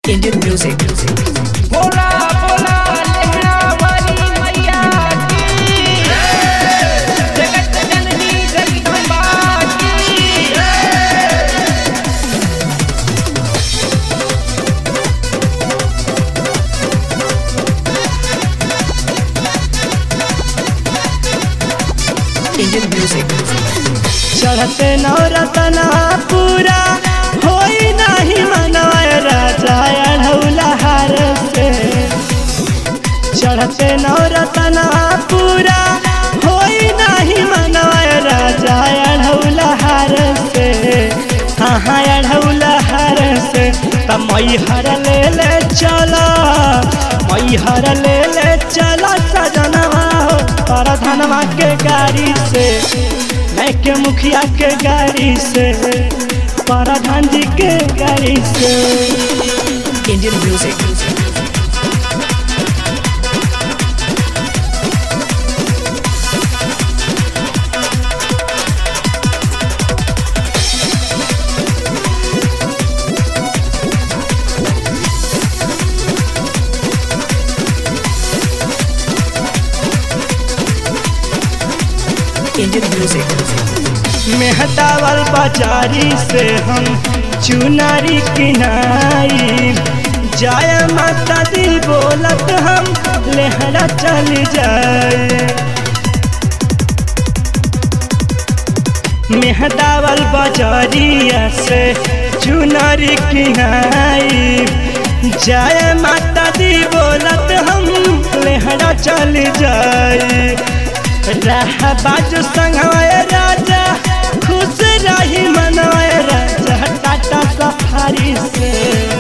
Indian music. बोला बोला लेहड़ा वाली मैया की जगत जननी जगदम्बा की Indian music. चढ़ते नवरतना पूरा होई नाही मनवाय राजा अढ़ौला हार से चढ़ते नवरतना पूरा होई नाही मनवाय राजा अढ़ौला हार से हाँ हाँ अढ़ौला हार से त मई हर ले ले चला मई हर ले ले चला सजनवा हो पर धनवा के गाड़ी से मैं के मुखिया के गाड़ी से प्रधान जी के गाड़ी से Indian music. Indian music. Mehdawal बाजारी से हम चुनारी किनाई जाय माता दी बोलत हम लेहरा चल जाए मेहदावल बाजारिया से चुनारी किनाई जाय माता दी बोलत हम लेहरा चल जाए रह बाजू संगवाय राजा खुश रही मनवाय राजा टाटा सफारी से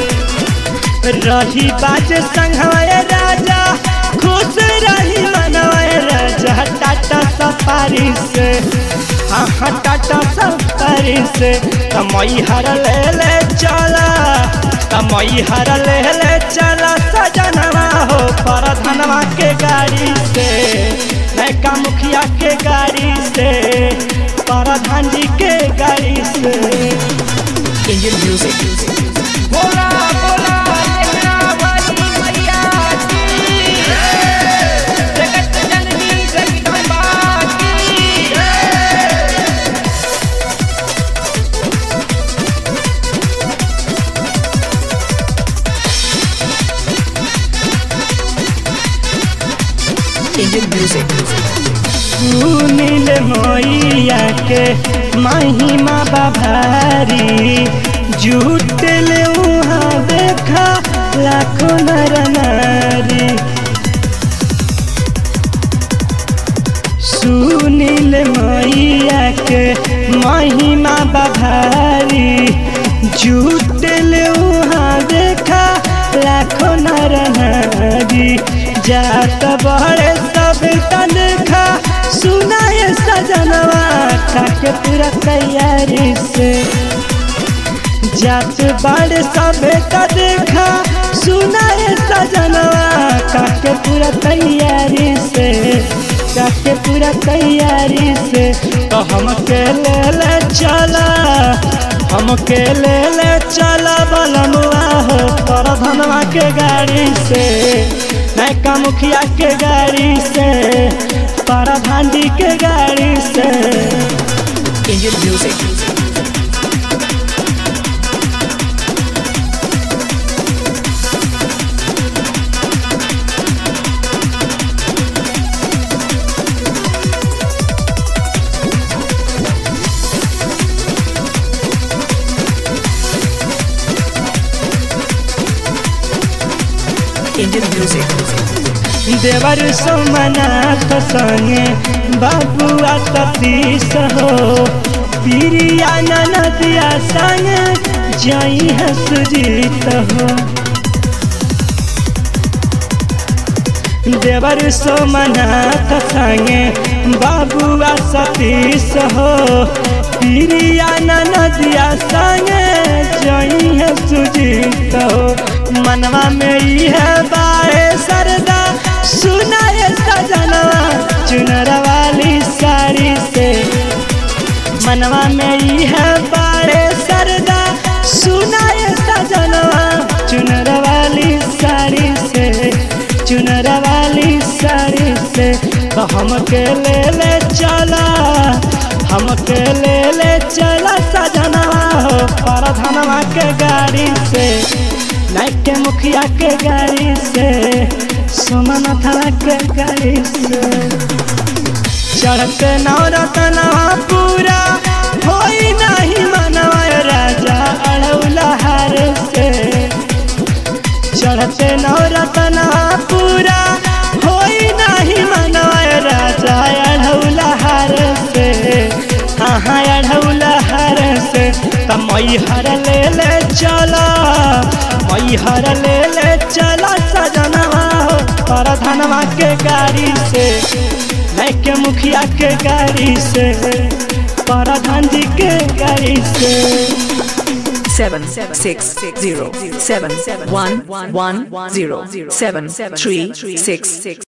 रही बाज संगवाय राजा खुश रही मनवाय राजा टाटा सफारी से हाँ हाँ टाटा सफारी से कमई हर ले ले चला कमई हर ले ले चला सजनवा हो पर धनवा के गाड़ी से नैका मुखिया के गाड़ी से प्रधान जी के गाड़ी से Indian music. बोला बोला लेहड़ा वाली मैया की जगत जननी जगदम्बा की Indian music. सुनील मैया के महिमा बाभारी जुटल उहाँ देखा लाखों नर नारी सुनील मैया के महिमा बाभारी जुटल उहाँ देखा लाखों नर नारी जात बड़े सब तनखा सुनाए सजनवा खाके पूरा तैयारी से जात बड़े सब देखा सुनाए सजनवा काके पूरा तैयारी से काके पूरा तैयारी से तो हम के ले ले चला हम के ले ले चला बलमुआ हो पर धनवा के गाड़ी से नैका मुखिया के गाड़ी से प्रधान जी के गाड़ी से Indian music. Indian music. देवर सोमनाथ संगे बाबुआ सतीश हो प्रिया ननदिया संग जई है सुजीत हो देवर सोमनाथ संगे बाबुआ सतीश हो प्रिया ननदिया संगे जई है सुजीत हो मनवा में ई है बाए सरदा सुनाए सजनवा चुनर वाली साड़ी से मनवा में ई है बाड़े सरदा सुनाए सजनवा चुनर हमके ले ले चला हमके ले ले चला सजनवा हो परधनवा के गाड़ी से नाइट के मुखिया के गाड़ी से सुमनथवा के गाड़ी से चढ़ते नवरतनवा पूरा होई नहीं मनवा राजा अड़ौला हार से चढ़ते नवरतनवा पूरा होई नहीं मनवा राजा अड़ौला हार से हाँ अड़ौला हार से त मैहर ले ले चला मैहर ले ले चला सजनवा हो परधनवा के गाड़ी से नहीं के मुखिया के गाड़ी से परधान जी के गाड़ी से seven six zero seven one one zero seven three six